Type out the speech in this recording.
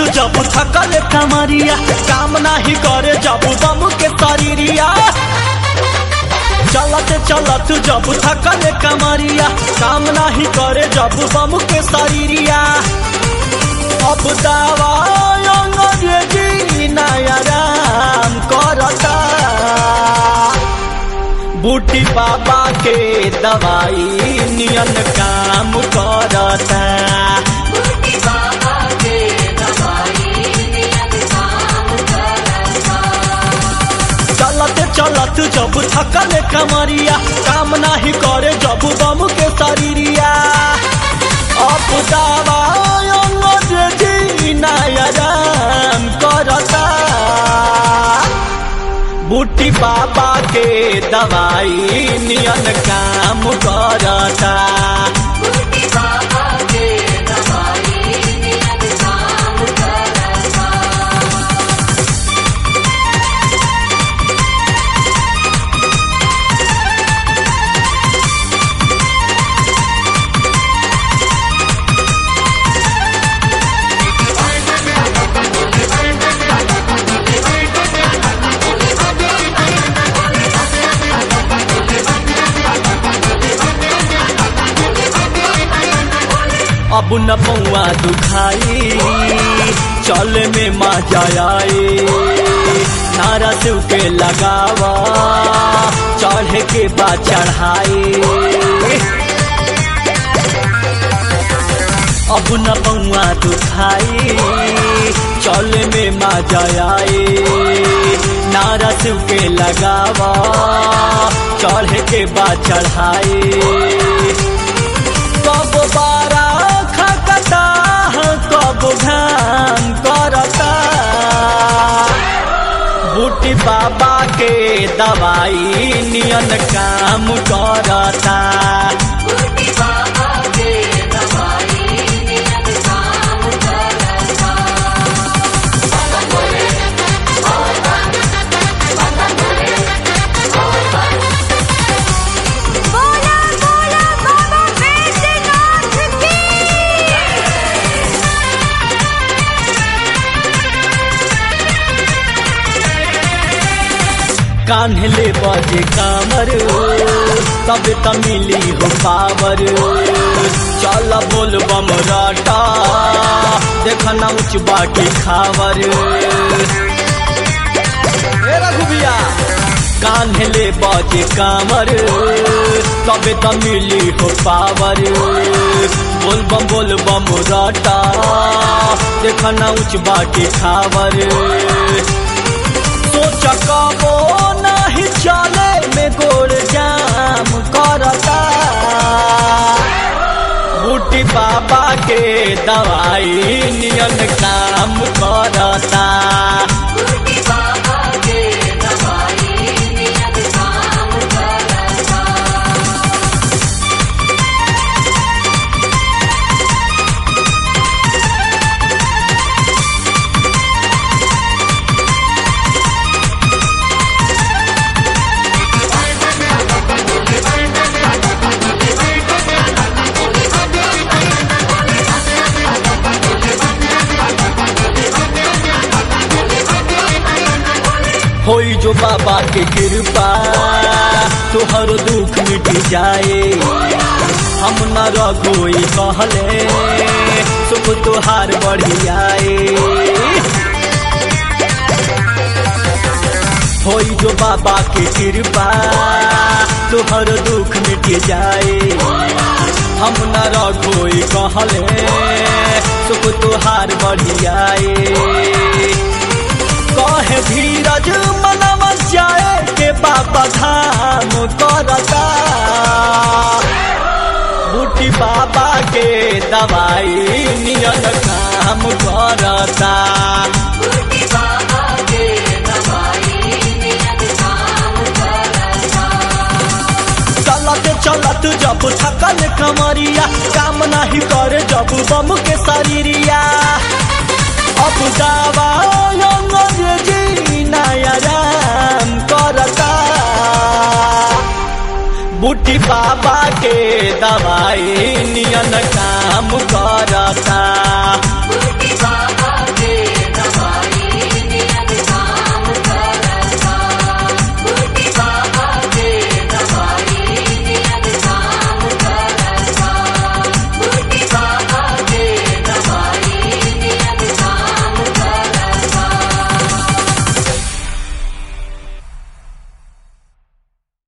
जब थकल कमरिया काम नाही करे जब बम के शरीरिया चलत चलत जब थकल कमरिया काम नाही करे जब बम के शरीरिया अब दावा अंग्रेजी नया राम करता बूटी बाबा के दवाई नियन काम करता बूटी बाबा के दवाई नियत काम करता चलत चलत जब थकल कमरिया काम नाही करे जब बम के शरीरिया अब दावा अंग्रेजी नया राम करता बूटी बाबा के दवाई नियन काम करता बूटी बाबा के दवाई नियत काम करता अब न पौआ दुखाई चल में मजा आए नारा शिव के लगावा चढ़े के बाद चढ़ाए अब न पौआ दुखाई चल में मजा आए नारा शिव के लगावा चढ़े के बाद चढ़ाए कब बारा खकता कब घाम करता बूटी बाबा के दवाई नियन काम करता बूटी बाबा के दवाई नियत काम करता बोला बोला बाबा बैद्यनाथ की कान्हले बजे कामर तब त मिली हो पावर चल बोल बम राटा देखना उच बाटी खावर ए रघुबिया कान्हले बजे कामर तब त मिली हो पावर बोल बम बोल बम राटा देखना उच बाटी खावर सोच कबो नहीं चले में गोड़ जाम करता बूटी बाबा के दवाई नियन काम करता बूटी बाबा के दवाई नियत काम करता होई जो बाबा के कृपा तोहर दुख मिट जाए हम न रघोई कहले सुख तोहार बढ़ियाए होई जो बाबा के कृपा तोहर दुख मिट जाए हम न रघोई कहले सुख तोहार बढ़ियाए कहे धीरज मनवा जाए के बाबा धाम करता बूटी बाबा के दवाई नियन काम करता बूटी बाबा के दवाई नियत काम करता चलत चलत जब थकल कमरिया काम नहीं करे जब बम के शरीरिया अब दावा अंग्रेजी नया राम करता बूटी बाबा के दवाई नियन काम करता